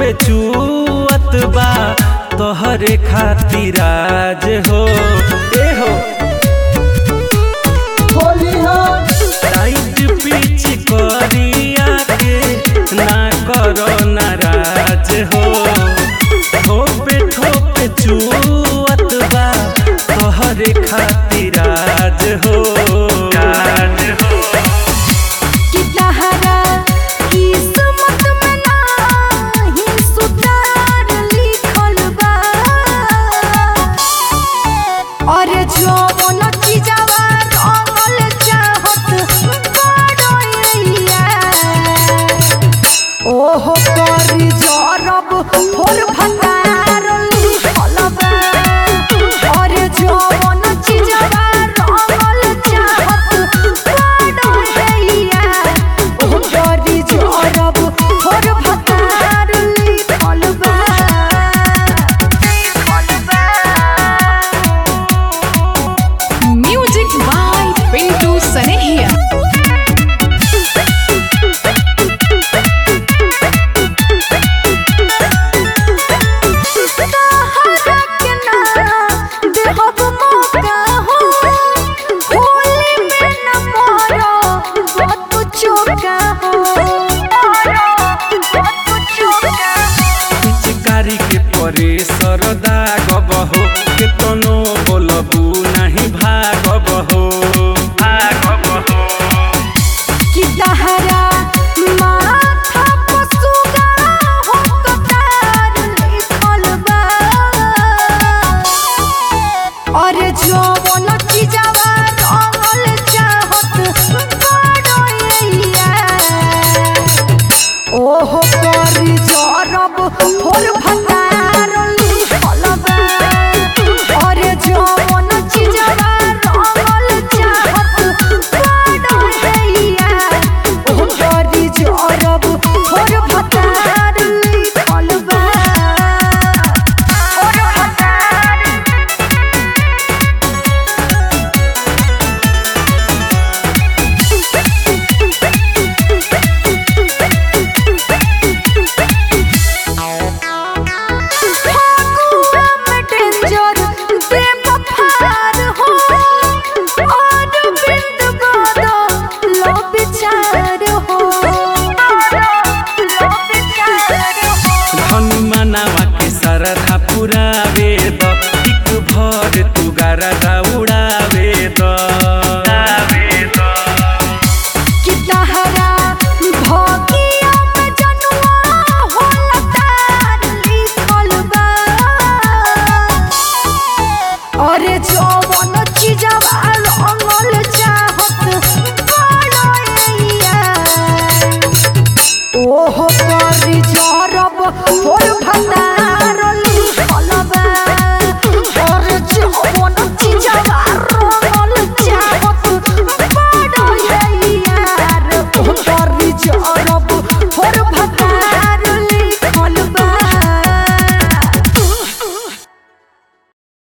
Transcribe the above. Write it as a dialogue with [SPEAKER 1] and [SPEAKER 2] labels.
[SPEAKER 1] ठोपे चुअत बा तोहरे खातिर आज हो ए हो टाइट पिच करिया के ना करो नाराज हो ठोपे ठोपे चुअत बा तोहरे खातिर आज हो आज हो
[SPEAKER 2] कि तहरा किस्मत में नाही सुतार लिखल बा और जवन चीजवा रंगल चाहत बड़ैया ओहो करी जरब फोर भंडार लिखल बा और जवन चीजवा रंगल चाहत बड़ैया ओहो करी जरब फोर भंडार लिखल बा लिखल बा
[SPEAKER 3] Music by Pintu Sanehia.
[SPEAKER 2] सहारा के ना देहब मौका हो होली में न मरो बहुत चौका हो बहुत चौका
[SPEAKER 1] पिचकारी के परे सरदा गबहो केतनो बोलबू नाही भागबहो भागबहो
[SPEAKER 2] कि तहरा माथा पर सुगा हो कतार लिखल बा और जवन चीजवा रंगल चाहत बड़ैया ओहो करी जरब फोर भंडार लिखल बा और जवन चीजवा रंगल चाहत बड़ैया ओहो करी जरब फोर भंडार लिखल बा फोर भंडार फागुआ में डेंजर बेवफार हो और बिंद बादा लो विचार हो लो विचार हो
[SPEAKER 1] धन मनावा के सरधा पुरावे द एक भर तू गारदा उड़ावे द
[SPEAKER 2] कि तहरा भोगिया में जनुआ होला तार लिखल बा अरे जवन चीजवा रंगल चाहत बड़ैया ओहो करी जरब फोर भंडार